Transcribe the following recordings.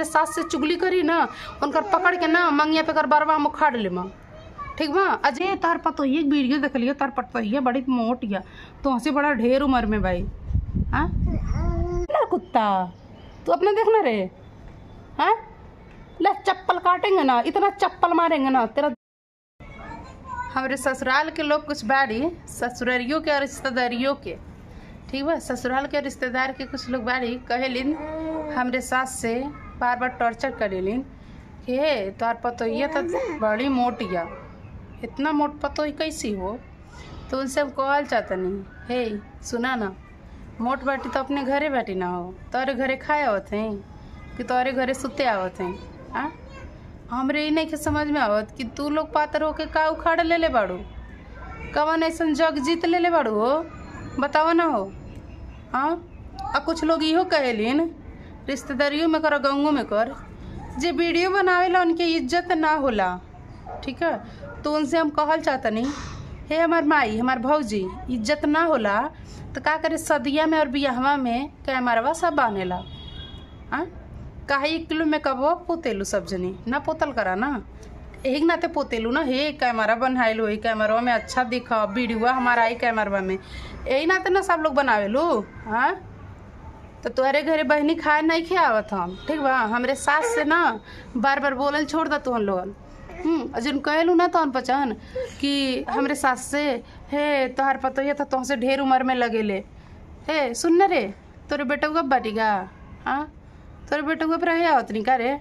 हमरे सास से चुगली करी ना उनकर पकड़ के ना मंगिया पे कर बरवा हम उखाड़ ले माँ ठीक बा अजय तार पतो ये वीडियो देख लियो तार पतो ये बड़ी मोट या तो हंसी बड़ा ढेर उम्र में भाई हाँ ना कुत्ता तू अपने देखना रे हाँ ले चप्पल काटेंगे ना इतना चप्पल मारेंगे ना तेरा हमारे ससुराल के लोग कुछ बाड़ी ससुररियों के और रिश्तेदारियों के ठीक बा ससुराल के रिश्तेदार के कुछ लोग बाड़ी कहेलिन हमरे सास से बार बार टॉर्चर करेलिन कि हे तोहर पतोहिया तो बड़ी मोटिया इतना मोट पतोही कैसी हो तो उनसे हम कहल चाहतनी हे सुना ना मोट बाटी तो अपने घरे बैठी ना हो तोहरे घरे खाए आवत हैं कि तोहरे घरे सुते आवत हैं हाँ हमरे ई नहीं के समझ में आवत कि तू लोग पातर होके का उखाड़ ले ले बाड़ू कवन ऐसन जग जीत ले ले बाड़ू हो बताव ना हो हाँ आ कुछ लोग इहो कहेलिन रिश्तेदारियों में कर गंगों में कर जे वीडियो बनावेला उनके इज्जत ना होला ठीक है तो उनसे हम कहल चाहतनी हे हमार माई हमार भौजी इज्जत ना होला तो का करे सदिया में और बियाहवा में कैमरवा सब बानेला हाँ काहे एक किलो में कबो पोतेलू सब जनी ना पोतल करा ना एक नाते पोतेलू ना हे कैमरा बनाएलू ही कैमरवा में अच्छा दिखा वीडियो हमारा आई कैमरवा में यही नाते ना सब लोग बनावेलू हाँ तो तुम्हारे घरे बहनी खाए नहीं खियावत हम ठीक बा हमरे सास से ना बार बार बोलल छोड़ दा तुहन लोगन हम्म अजन कहलू ना तहन पहचान कि हमरे सास से हे तोहार पतोहिया तो तुमसे ढेर उम्र में लगेले हे सुन ना रे तोरे बेटा कब बाटीगा हाँ तोरे बेटुआ पर रहे आवत नहीं का रे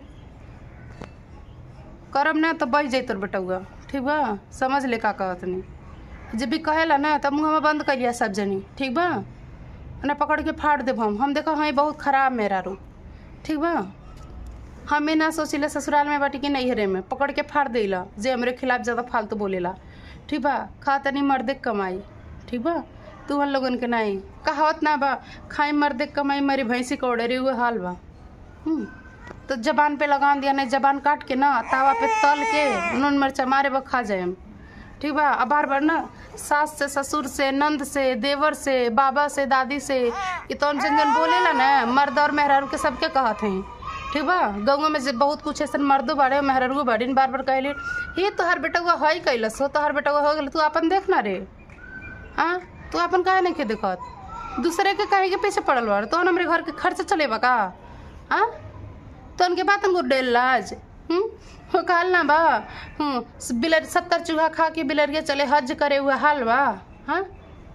करम ना तो बच जाई तोर बेटुआ ठीक बा समझ ले का कहत नहीं जब भी कहेला ना तब मुँह में बंद कर लिया सब जनी ठीक बा ना पकड़ के फाड़ देब हम हम देखो हाँ बहुत खराब मेरा रू ठीक बा हमें ना सोचिले ससुराल में बाटी कि नैहरे में पकड़ के फाड़ देला जे हमरे खिलाफ ज़्यादा फालतू बोलेला ठीक बा खा तनी मर्दे के कमाई ठीक बा तू हम लोगन के नहीं कहावत ना बा खाई मर्दे के कमाई मरी भैंसी के ओडरी हुए हाल बा हम्म, तो जबान पे लगा दिया नहीं जबान काट के ना तावा पे तल के नून मिर्चा मारे बा खा जाए हम ठीक बा अब बार बार ना सास से ससुर से नंद से देवर से बाबा से दादी से ये तो जन जन बोलेला ना मर्द और मेहरारू के सबके कहत हैं ठीक बा गाँव में जे बहुत कुछ ऐसा मर्दो बाड़े मेहरारू बाड़ी बार बार कहली ये तोहर बेटा हुआ है कैलस हो तोहर बेटा हो गल तू अपन देख ना रे हाँ तू अपन काहे नहीं के देखत दूसरे के काहे के पीछे पड़ल बाड़ तो हमरे घर के खर्च चलेबा का हाँ तो उनके बात हमको डेल लाज हम्म हो कहल ना बा हम्म बिलर सत्तर चूहा खा के बिलरिया चले हज करे हुआ हाल बा हाँ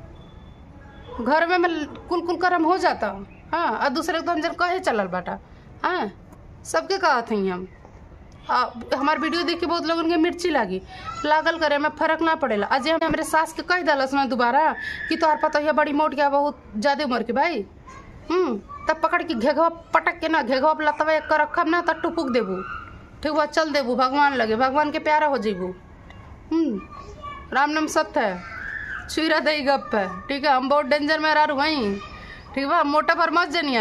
घर में मैं कुल कुल करम हो जाता हाँ और दूसरे को तो हम जन कहे चलल बाटा हाँ सबके कहत हई हम आ, हमार वीडियो देख के बहुत लोगन के मिर्ची लागी लागल करे में फर्क ना पड़ेला अजय हम हमरे सास के कह दलस ना दोबारा कि तोहार पता है बड़ी मोट गया बहुत ज्यादा उम्र के भाई हम्म तब पकड़ के घेघवा पटक के ना घेघवा पे लतवा एक कर रखब ना तब टुपुक देबू ठीक बा चल देबू भगवान लगे भगवान के प्यारा हो जेबू हम्म राम नाम सत्य है छुरा दई गप है ठीक है हम बहुत डेंजर में रह वहीं ठीक बा मोटा पर मत जनिया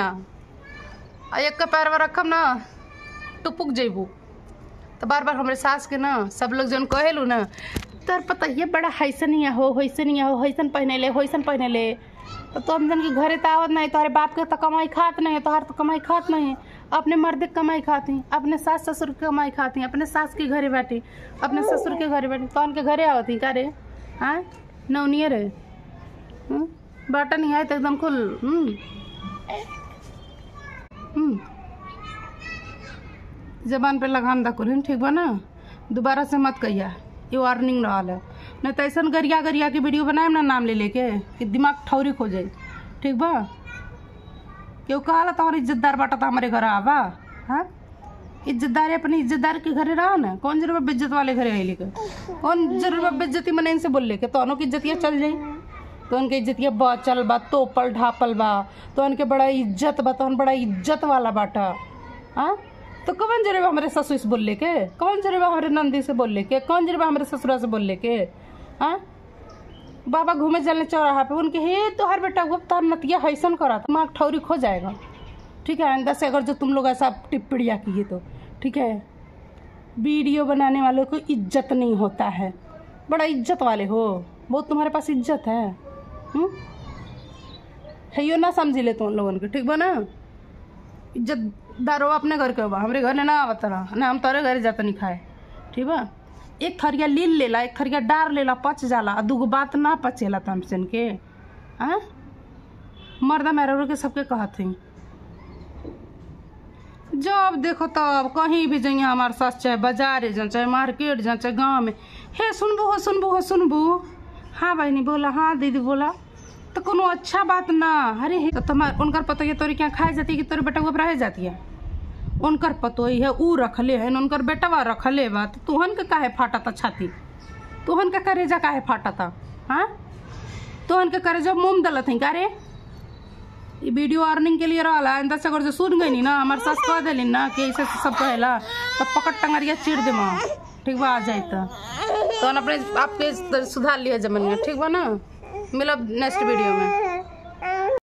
आ एक का पैर में रखब ना टुपुक जेबू तो बार बार हमारे सास के ना सब लोग जन कहेलू ना तोर पता ये बड़ा हैसन ही हो हैसन ही हो हैसन पहने ले हैसन पहने ले तो तुम जन के घरे तो आवत नहीं तोहरे बाप के तो कमाई खात नहीं तोहर तो कमाई खात नहीं अपने मर्द के कमाई खाती अपने सास ससुर के कमाई खाती अपने सास के घरे बैठी अपने ससुर के घरे बैठी तो उनके घरे आवती का रे हाँ नौनियर रे हम्म, बाटा नहीं आए तो एकदम खुल हम्म हम्म जबान पे लगाम दा कुल ठीक बा ना दोबारा से मत कहिया ये वार्निंग रहल है नहीं तो ऐसा गरिया गरिया के वीडियो बनाए ना नाम ले लेके कि दिमाग ठौरिक हो जाए ठीक बा क्यों कहा तुम्हारी इज्जतदार बाटा था हमारे घर आवा हाँ इज्जतदार अपनी इज्जतदार के घरे रहा ना कौन जरूर बेज्जत वाले घरे आई लेके कौन जरूर बेज्जती मने इनसे बोल लेके तो की इज्जतिया चल जाई तो उनके इज्जतिया बचल बा तोपल ढापल बा तो उनके बड़ा इज्जत बा तो बड़ा इज्जत वाला बाटा हाँ तो कौन जरूर हमारे ससुर से बोल लेके कौन जरूर हमारे नंदी से बोल लेके कौन जरूर हमारे ससुरा से बोल लेके हाँ बाबा घूमे चलने चौराहा पे उनके हे तो हर बेटा वो तार नतिया हैसन करा था दिमाग ठौरी खो जाएगा ठीक है आइंदा से अगर जो तुम लोग ऐसा टिप्पणियाँ किए तो ठीक है वीडियो बनाने वालों को इज्जत नहीं होता है बड़ा इज्जत वाले हो बहुत तुम्हारे पास इज्जत है हम्म? है यो ना समझी ले तुम लोगन के ठीक बा ना इज्जत दारू अपने घर के बा हमरे घर ना आवत रहा ना हम तोरे घर जाता नहीं खाए ठीक बा एक थरिया लील लेला एक थरिया डार लेला पच जाला आ दूगो बात ना पचेला तमसन के आ मर्दा मेरा के सबके कहत हई जब देखो तब कहीं भी जाइए हमारे साथ चाहे बाजार जाए चाहे मार्केट जाए चाहे गाँव में हे सुनबू हो सुनबू हो सुनबू हाँ बहनी बोला हाँ दीदी बोला तो कोनो अच्छा बात ना अरे हे तो तुम्हार उनकर पतो ये तोरी क्या खाए जाती है कि तोरी बेटा ऊपर रह जाती है उनकर पतो ही है ऊ रखले है उनकर बेटवा रखले बा तो तुहन के काहे फाटा था छाती तुहन के करेजा काहे फाटा था हाँ तुहन के करेजा मुंह दलत है का रे ई वीडियो अर्निंग के लिए रहला इंदा से अगर जो सुन गई नी ना हमारे सास कह देली ना कि ऐसे सब कहेला तब पकड़ टंगरिया चिड़ दे माँ ठीक बा आ जाए तो तो अपने आपके सुधार लिया जमन में ठीक बा ना मिलब नेक्स्ट वीडियो में